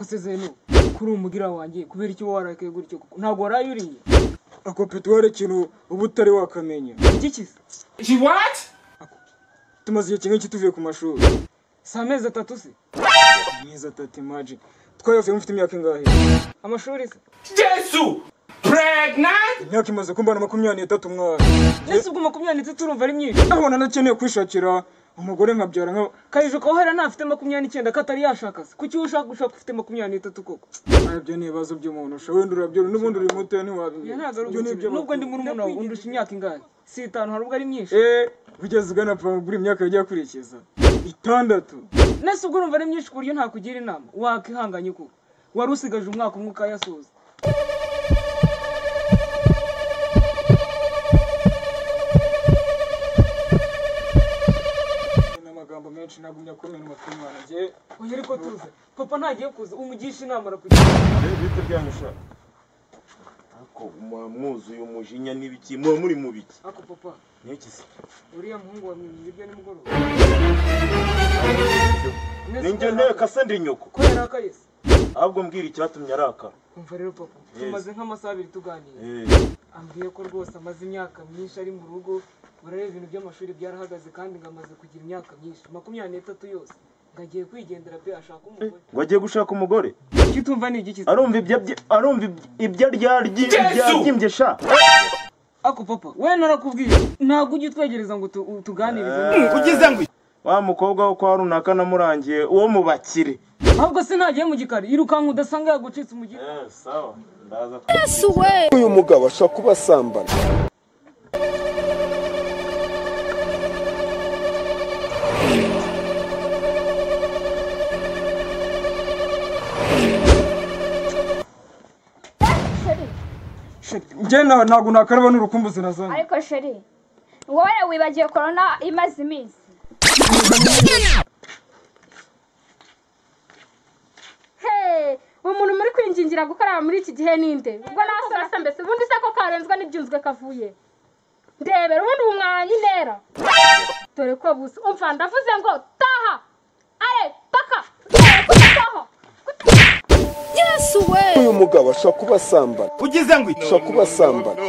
sezeru kuri umugira wanjye kubera icyo warakaye gutyo kuko ntabwo waraye uriye ako petuwari ikintu uba utari wakamenya iki She what? tumaze igihe kinini tuvuye ku mashuri si amezi atatu se amezi atatu imaji twayavuye mufite imyaka ingahe amashuri se Jesu! Pregnant? imyaka imaze kumbana makumyabiri n'itatu mwaka ese ubwo makumyabiri n'itatu urumva ari myinshi ariko nanakeneye kwishakira umugore nkabyara nka kayije ko hera ntafite makumyabiri n'icyenda ko atari yashaka se kuki ushaka gushaka ufite makumyabiri n'itatu koko ibyo ni ibibazo by'umuntu usha wenda urabyara n'ubundi uri muto Iyo ntabwo ari ntiwabimenye ubukene. nubwo ndi murumuna wawe undusha imyaka ingahe si itanu hari ubwo ari myinshi eee ugeze ugana buri myaka yagiye akurikiza itandatu nese ubwo urumva ari myinshi ku buryo ntakugira inama wakihanganye kuko wari usigaje umwaka umwe ukayasoza ni amagambo menshi nagumya kumenwa k'umwana njye uyu ariko tuze papa ntagiye kuza umugisha inama arakugira bihita byangusha ariko muba mwuzuye umujinya n'ibiki muba muri mu biki ako papa n'iki se uriya muhungu wa mwiza ibyo nimugoroba ninjye nteka se ndi nyoko ko yarakaye se ahubwo mbwira icyatumye araka umva rero papa Yes. tumaze nk'amasaha abiri tuganira Eh, ambwiye ko rwose amaze imyaka myinshi ari mu rugo burare ibintu by'amashuri byarahagaze kandi ngo amaze kugira imyaka myinshi makumyabiri n'itatu yose ngo agiye kwigendera pe ashaka umugore ngo agiye gushaka umugore kitumva ni igiki arumva ibyo abye- arumva ibyo- ibyo arya aryi- ibyo Yesu! abyimbye sha ako papa we narakubwiye ntabwo ujye utwegereza ngo tu- u- tuganirize Ugize ngo wa mukobwa wo kwa runaka namurangiye uwo mu bakire ahubwo se ntagiye mu gikari irukanka udasanga yagucitse umugira sawa ndaza uyu mugabo ashobora kuba asambana sheri njye na- ntabwo nakaraba n'urukumbuzi na zone ariko sheri wowe wibagiwe korona imaze iminsi Hey, umuntu muri kwingingira gukorera muri iki gihe ninde ubwo nawe urasa mbese ubundi se ko karenzwa n'ibyunzwe kavuye ndebera ubundi ubu mwanya intera dore ko busa umva ndavuze ngo taha are paka taha uyu mugabo ashobora kuba asambana ugize ngo ashobora kuba asambana